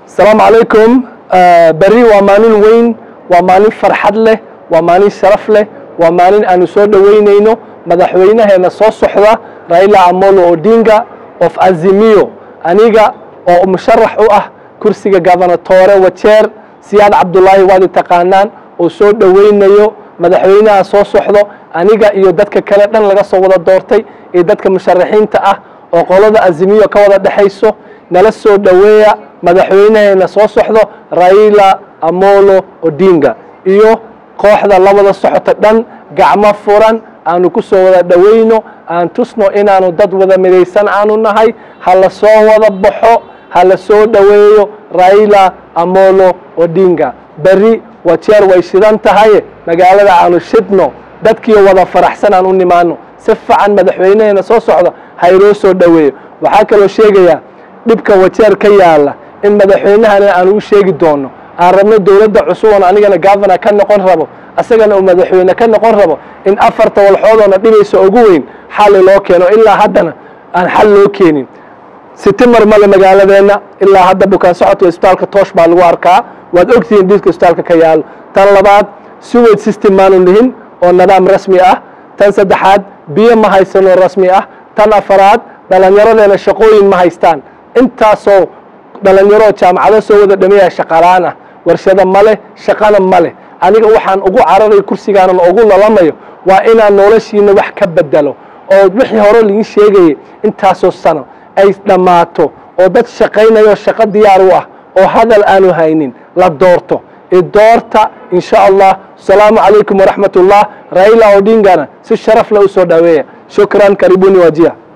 asalaamu calaykum berri waa maalin weyn waa maalin farxad leh waa maalin sharaf leh waa maalin aanu soo dhoweynayno madaxweynaheena soo socda raila amolo odinga of azimiyo aniga oo musharax u ah kursiga gobernatore wajeer siyaad cabdulaahi waad i taqaanaan oo soo dhoweynayo madaxweynaha soo socdo aniga iyo dadka kale dhan laga soo wada doortay iyo dadka musharaxiinta ah oo qolada azimiyo ka wada dhexayso nala soo dhoweeya madaxweynaheena soo socdo raila amolo odinga iyo kooxda la wada socota dhan gacmo furan aanu ku soo wada dhoweyno aan tusno inaanu dad wada midaysan aanu nahay ha la soo wada baxo ha la soo dhoweeyo raila amolo odinga berri wajeer way shidan tahay magaalada aanu shidno dadkiio wada faraxsan aan u nimaano si fiican madaxweynaheena soo socdo ha inoo soo dhoweeyo waxaa kaloo sheegayaa dhibka wajeer ka yaala in madaxweynahana aanu u sheegi doono aan rabno dowladda cusuban anigana governor ka noqon rabo asagana uu madaxweyne ka noqon rabo in afarta walxoodoona dhibaysa ugu weyn xalli loo keeno ilaa haddana aan xal loo keenin sitimar male magaaladeenna ilaa hadda bukaan socodka isbitaalka toosh baa lagu arkaa waad ogtihiin dhiiska isbitaalka ka yaalo tan labaad sewage system maanu lihin oo nidaam rasmi ah tan saddexaad biyo ma haysanoo rasmi ah tan afaraad dhallinyaradeena shaqooyin ma haystaan intaasoo dhalinyaroo jaamacado soo wada dhameeya shaqalaan ah warshado ma leh shaqana ma leh aniga waxaan ugu cararay kursigaanan ugu lalamayo waa inaan noloshiina wax ka bedelo oo wixii hore laii sheegayay intaasoo sano ay dhammaato oo dad shaqaynayo shaqo diyaar u ah oo hadal aanu haynin la doorto idoorta in sha allah asalaamu calaykum waraxmat ullah raila odingana si sharaf le u soo dhaweeya shukran karibuni wajiya